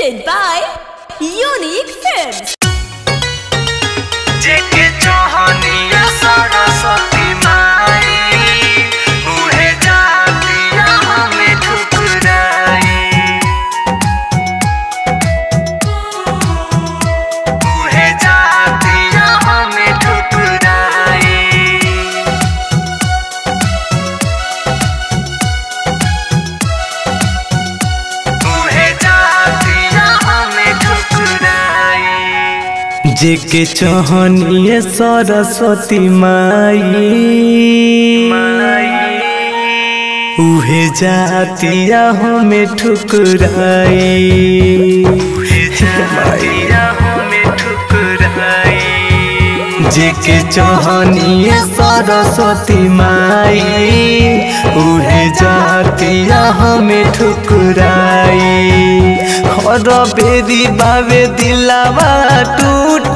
presented by Unique Films. जेके चाहनिया सरस्वती माई उहे जातिया हमें ठुकराई उहे जातिया हमें ठुकराई उहे जातिया हमें ठुकराई जेके चहनिए सरस्वती माई उहे जातिया हमें ठुकराई जेके चहनिए सरस्वती माई उहे जातिया हमें ठुकराई हर बेरी बावे दिलावा टूट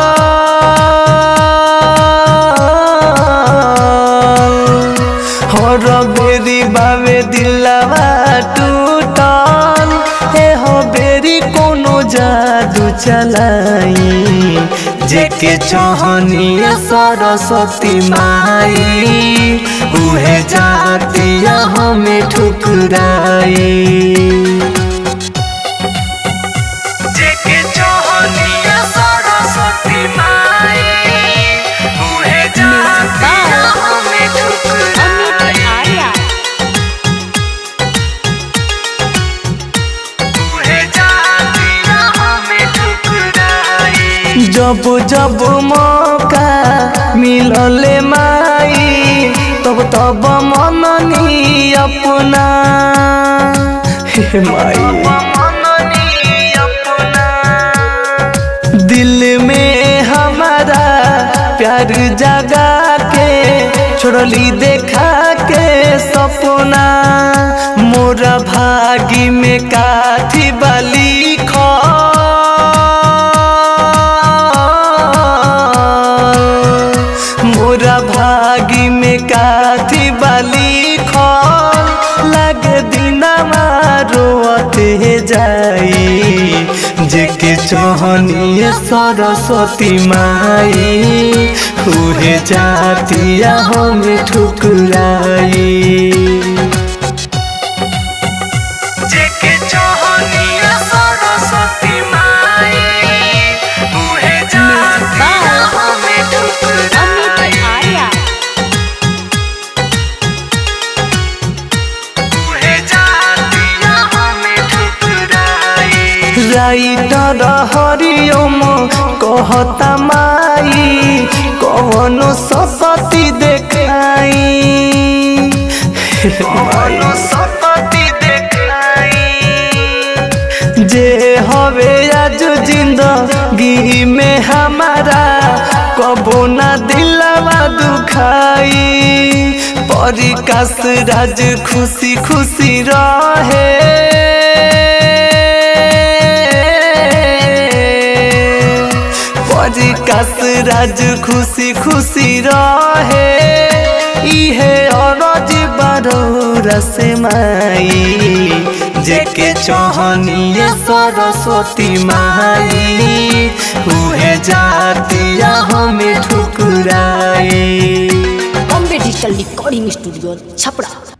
हर बेरी बावे दिलावा टूटल हे हो बेरी कोनो जादू चलाई जेके चहनिए सरस्वती माई उहे जातिया हमें ठुकराई जेके चाहनिया सरस्वती माई उहे जातिया हमें ठुकराई उहे जातिया हमें ठुकराई जब जब मौका मिलले माई तब तब मननी अपना हे माई मननी अपना दिल में हमारा प्यार जगा के छोड़ली देखा के सपना मोरा भागी में काथी बली मोरा भागी में काथी बली खल लगे दिनमा रोते जाई जेके चहनिए सरस्वती माई उहे जातिया हमें ठुकराई जेके चाहनिया सरस्वती माई उहे जातिया हमें ठुकराई उहे जातिया हमें ठुकराई राइटर हरिओम कहता माई कौन सपति देखाई मनो सपति देखाई जे हवे आज जिंदगी में हमारा कबो ना दिलवा दुखाई परिकाश राज खुशी खुशी रहे परिकाश राज खुशी खुशी रहे इहे अरज बारो से माई जेके चहनिए सरस्वती माई उहे जातिया हमें ठुकराई Bombay Digital Recording Studio, Chapra.